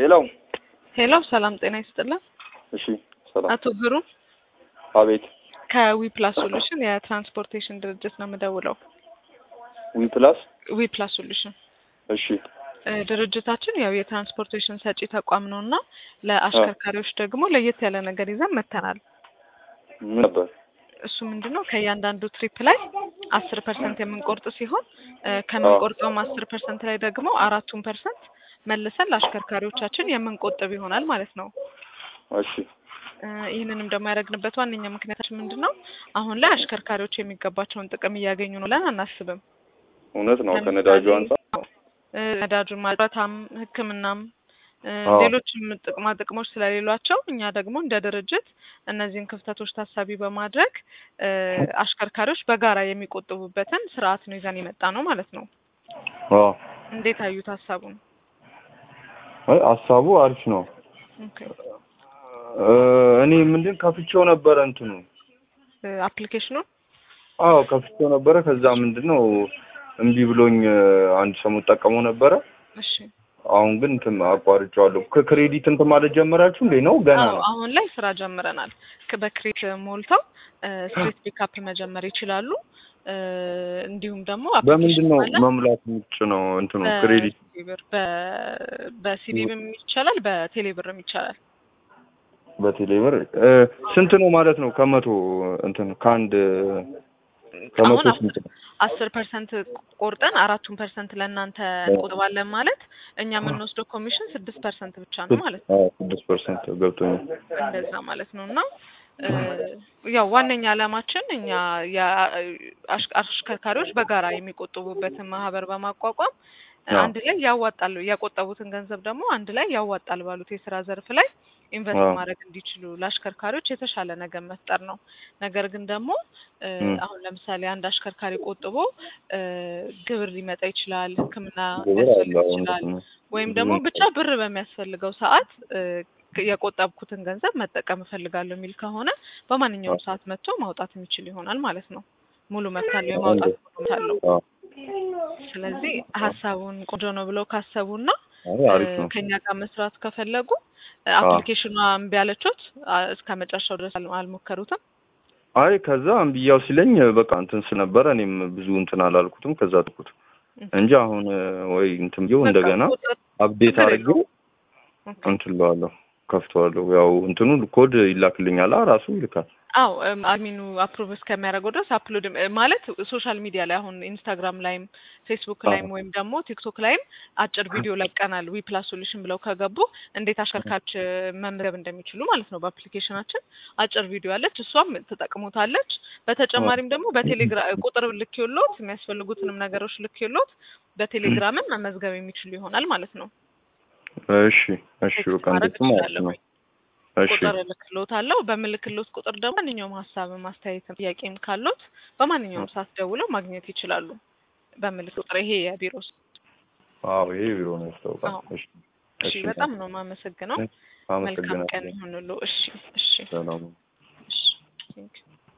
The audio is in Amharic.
ሄሎ ሄሎ ሰላም ጤና ይስጥልን። እሺ ሰላም አቶ ግሩም አቤት ከዊ ፕላስ ሶሉሽን የትራንስፖርቴሽን ድርጅት ነው የምደውለው። ዊ ፕላስ ዊ ፕላስ ሶሉሽን እሺ እ ድርጅታችን ያው የትራንስፖርቴሽን ሰጪ ተቋም ነው እና ለአሽከርካሪዎች ደግሞ ለየት ያለ ነገር ይዘን መጥተናል። ምን ነበር እሱ ምንድን ነው ከእያንዳንዱ ትሪፕ ላይ አስር ፐርሰንት የምንቆርጥ ሲሆን እ ከምንቆርጠውም አስር ፐርሰንት ላይ ደግሞ አራቱን ፐርሰንት መልሰን ለአሽከርካሪዎቻችን የምንቆጥብ ይሆናል ማለት ነው። እሺ እ ይህንንም ደግሞ ያደረግንበት ዋነኛ ምክንያታችን ምንድን ነው? አሁን ላይ አሽከርካሪዎች የሚገባቸውን ጥቅም እያገኙ ነው ብለን አናስብም። እውነት ነው ከነዳጁ አንጻር እ ነዳጁን ማጥራታም ሕክምናም እ አዎ። ሌሎችም ጥቅማ ጥቅሞች ስለሌሏቸው እኛ ደግሞ እንደ ድርጅት እነዚህን ክፍተቶች ታሳቢ በማድረግ እ አሽከርካሪዎች በጋራ የሚቆጥቡበትን ስርዓት ነው ይዘን የመጣ ነው ማለት ነው። አዎ እንዴት አዩት ሀሳቡን? አይ ሀሳቡ አሪፍ ነው ኦኬ እ እኔ ምንድን ከፍቼው ነበረ እንትኑ እ አፕሊኬሽኑን አዎ ከፍቼው ነበረ ከዛ ምንድን ነው እምቢ ብሎኝ እ አንድ ሰሞን ጠቀመው ነበረ እሺ አሁን ግን እንትን አቋርጬዋለሁ ከክሬዲት እንትን ማለት ጀመራችሁ እንዴ ነው ገና አዎ ነው አሁን ላይ ስራ ጀምረናል። ክ- በክሬት ሞልተው ስትሪት ፒካፕ መጀመር ይችላሉ። እ እንዲሁም ደግሞ በምንድን ነው application አለ። መሙላት ምጭ ነው እንትኑ ክሬዲት በሲዲ ብር በ- በሲዲ ብርም ይቻላል፣ በቴሌ ብርም ይቻላል። በቴሌብር እ ስንት ነው ማለት ነው ከመቶ እንትን ከአንድ ከመቶ አሁን ስንት ነው አስር ፐርሰንት ቆርጠን አራቱን ፐርሰንት ለእናንተ እንቆጥባለን ማለት እኛ የምንወስደው ኮሚሽን ስድስት ፐርሰንት ብቻ ነው ማለት ነው። አዎ ስድስት ፐርሰንት ገብቶኛል እንደዛ ማለት ነው እና እ ያው ዋነኛ ዓላማችን እኛ የአሽ- አሽከርካሪዎች በጋራ የሚቆጥቡበትን ማህበር በማቋቋም እ አዎ። አንድ ላይ ያዋጣሉ ያቆጠቡትን ገንዘብ ደግሞ አንድ ላይ ያዋጣል ባሉት የስራ ዘርፍ ላይ ኢንቨስት አዎ። ማድረግ እንዲችሉ ለአሽከርካሪዎች የተሻለ ነገር መፍጠር ነው። ነገር ግን ደግሞ እ ም። አሁን ለምሳሌ አንድ አሽከርካሪ ቆጥቦ እ ግብር ሊመጣ ይችላል፣ ሕክምና ግብር ሊያስፈልግ አለ ይችላል እውነት ነው ወይም ደግሞ ብዙ ብቻ ብር በሚያስፈልገው ሰዓት እ የቆጠብኩትን ገንዘብ መጠቀም እፈልጋለሁ የሚል ከሆነ በማንኛውም አዎ። ሰዓት መጥቶ ማውጣት የሚችል ይሆናል ማለት ነው። ሙሉ መብት አለው፣ የማውጣት ሙሉ መብት አለው። አዎ ስለዚህ ሀሳቡን ቆንጆ ነው ብለው ካሰቡና አይ አሪፍ ነው ከኛ ጋር መስራት ከፈለጉ እ አዎ። አፕሊኬሽኗ እምቢ አለቾት አ- እስከ መጨረሻው ድረስ አል- አልሞከሩትም። አይ ከዛ እምብያው ሲለኝ በቃ እንትን ስነበረ እኔም ብዙ እንትን አላልኩትም ከዛ ጥቁት እንጂ አሁን እ ወይ እንትን ብዬው በቃ እንደገና ቁጥር አፕዴት ችግር አድርጌው ኦኬ። እንትን እለዋለሁ ከፍተዋለሁ ያው እንትኑ ኮድ ይላክልኛል አ ራሱ ይልካል አው አድሚኑ አፕሩቭ እስከሚያደርገው ድረስ አፕሎድ ማለት ሶሻል ሚዲያ ላይ አሁን ኢንስታግራም ላይም ፌስቡክ አዎ። ላይም ወይም ደግሞ ቲክቶክ ላይም አጭር ቪዲዮ ለቀናል። ዊ ፕላስ ሶሉሽን ብለው ከገቡ እንዴት አሽከርካሪዎች እ መመዝገብ እንደሚችሉ ማለት ነው። በአፕሊኬሽናችን አጭር ቪዲዮ አለች፣ እሷም ትጠቅሙታለች። በተጨማሪም ደግሞ በቴሌግራም ቁጥር ልኬሎት የሚያስፈልጉትንም ነገሮች ልኬሎት በቴሌግራምም መመዝገብ የሚችሉ ይሆናል ማለት ነው። እሺ እሺ ቴክስት በቃ ማድረግ እንደሱ ማለት እችላለሁ። ነው እሺ ቁጥር እልክሎት አለው። በምልክሎት ቁጥር ደግሞ ማንኛውም ሀሳብም አስተያየትም ጥያቄም ካሎት በማንኛውም ሰዓት ደውለው ማግኘት ይችላሉ። በምልክ ቁጥር ይሄ የቢሮ ስ- አዎ ይሄ ቢሮ ነው ያስታውቃል አዎ። እሺ እሺ፣ በጣም ነው የማመሰግነው። መልካም ቀን አመሰግናለሁ ይሁንሉ። እሺ፣ እሺ፣ ሰላም እሺ። ቴንክ ዩ